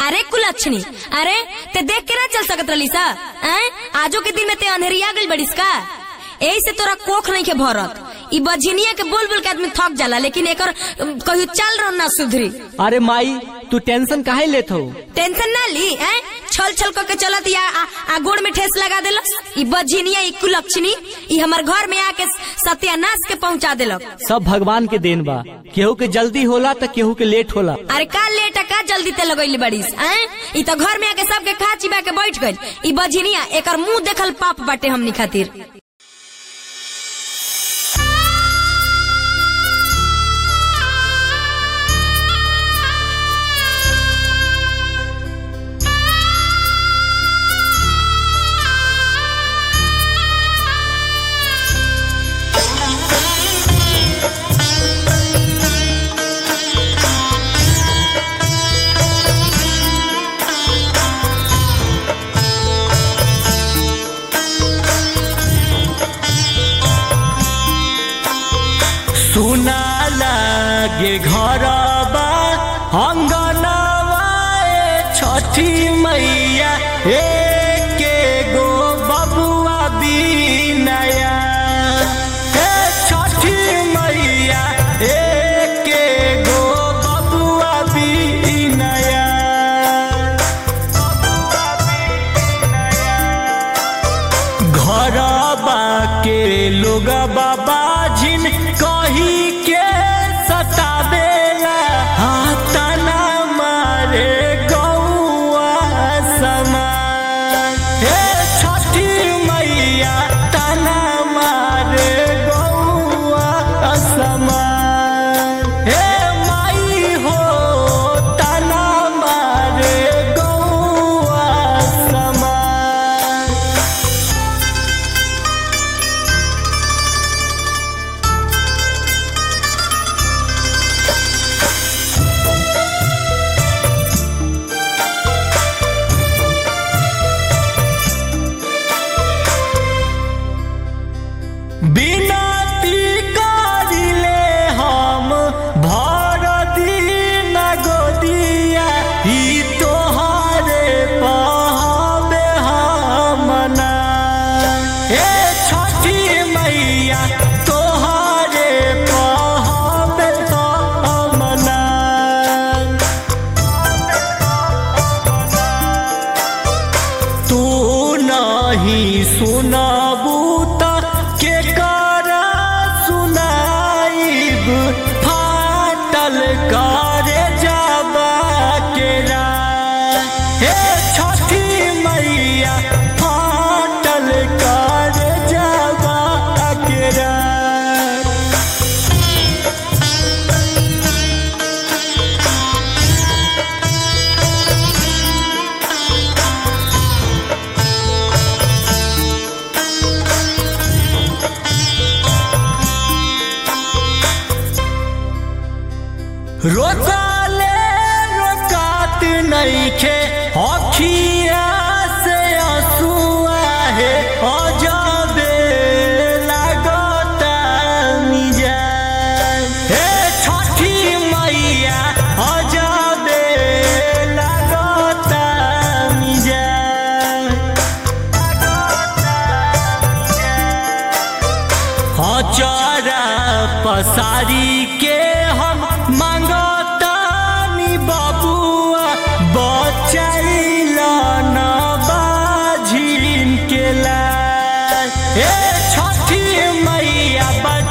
अरे कुलक्षणी अरे ते देख के ना चल सकत रही सा हैं? आजो के दिन में ते अंधेरिया गई बड़िस का यही से तोरा कोख नहीं के भरत ई बझिनिया के बोल बोल के आदमी थक जाला लेकिन एकर अम, कहियो चल रहो ना सुधरी अरे माई तू टेंशन काहे लेत हो टेंशन ना ली हैं? छल छल करके चलत या आ, आ गोड़ में ठेस लगा देलक ई बझिनिया ई कुलक्षणी ई हमर घर में आके सत्यानाश के पहुंचा देलक सब भगवान के देन बा केहू के जल्दी होला तो केहू के लेट होला अरे का लेट का जल्दी ते लगैली बड़ीस हैं? ई तो घर में आके सबके खा चिबा के बैठ गई ई बझिनिया एकर मुंह देखल पाप बाटे हमनी खातिर सुना लागे घरबा अंगनवा ए छठी मैया एके गो बबुआ बिनया ए छठी मैया एके गो बबुआ बिनया घरबा के लोग बाबा जिन कही के सतावेला हाथना मारे गौआ समान हे छठी मैया तना मारे गौआ समान हे माई हो तना मारे गौआ समान बिनती करिले हम भर दिन गोदिया ई तोहरे पहबे हमना हे छठी मैया तोहरे पहबे हमना तू नहीं सुनबू त के कर सुनाइब फाटल करे जाबा के राह। हे छठी मैया फाटल करे जाबा के राह। रोकाले रोकात नइखे अखिया से आंसुआ है अजबे लागता मिजान हे छठी मैया अजबे लागता मिजान अचारा पसारी के हम मांगतानी बबुआ बचैल न बाझिन के लाल हे छठी मैया बच